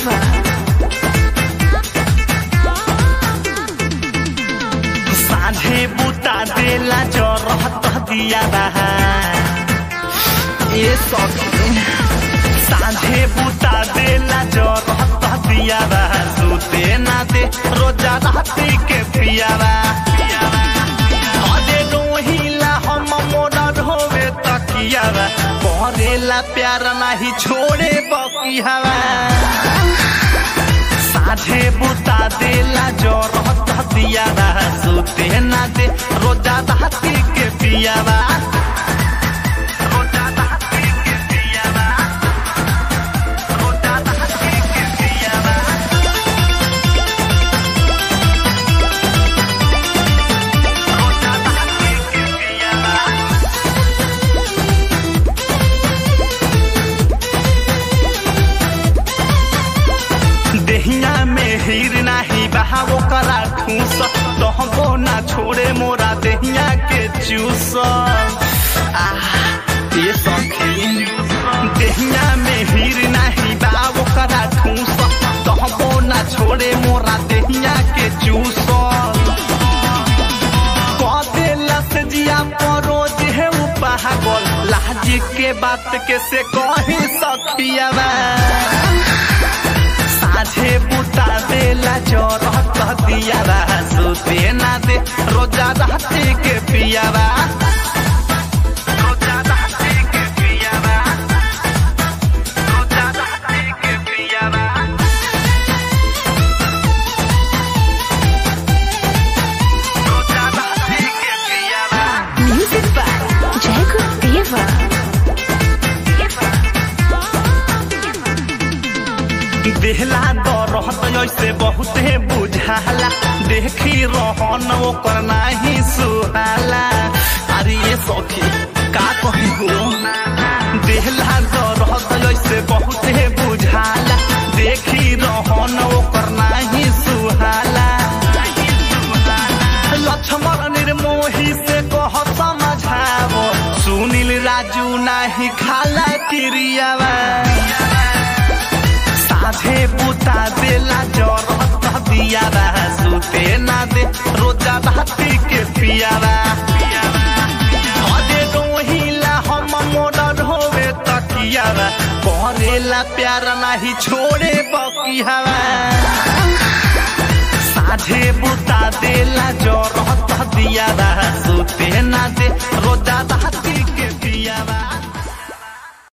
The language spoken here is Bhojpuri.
Deva. साझे बुता देला जरहत दिया रहा ए सखी साझे बुता देला जरहत दिया रहा सुते ना दे रोजा राती के पियावा अरे रोहिला हम मोरा ढोवे तकियावा करेला प्यार नाही छोड़े बकियावा साझे बुता देला जोर दिया सुते ना दे रोजा दहती के पियावा रोजा दहती के पियावा रोजा दहती के पियावा रोजा दहती के पियावा देहिया में हीर नाही बहावो करा ठूस तहबो ना छोड़े मोरा देहिया के चूस आह, ये सखी देहिया में हीर नाही बहावो करा ठूस तहबो ना छोड़े मोरा देहिया के चूस कदेलस जिया परोज है पागल लाज के बात के से कही सखियावा साझे बुता देला जरत दियावा सुते ना दे रोजा रहते के पियावा रोजा रहते के पियावा रोजा रहते के पियावा रोजा रहते के पियावा Music by Jacob Deva. देहला दरहत ऐसे बहुते बुझाला देखी रहन ओकर नाही सुहाला अरे ये सखी का कही हो देहला दरहत ऐसे बहुते बुझाला देखी रहन ओकर नाही सुहाला लक्ष्मण निर्मोही से कह समझावो सुनील राजू नाही खाला क्रियावा साझे बुता देला जरत दिया रहा सुते ना दे रोजा राती के पियावा अरे रोहिला हम मोरा ढोवे तकियावा करेला प्यार नाही छोड़े बकियावा साझे बुता दे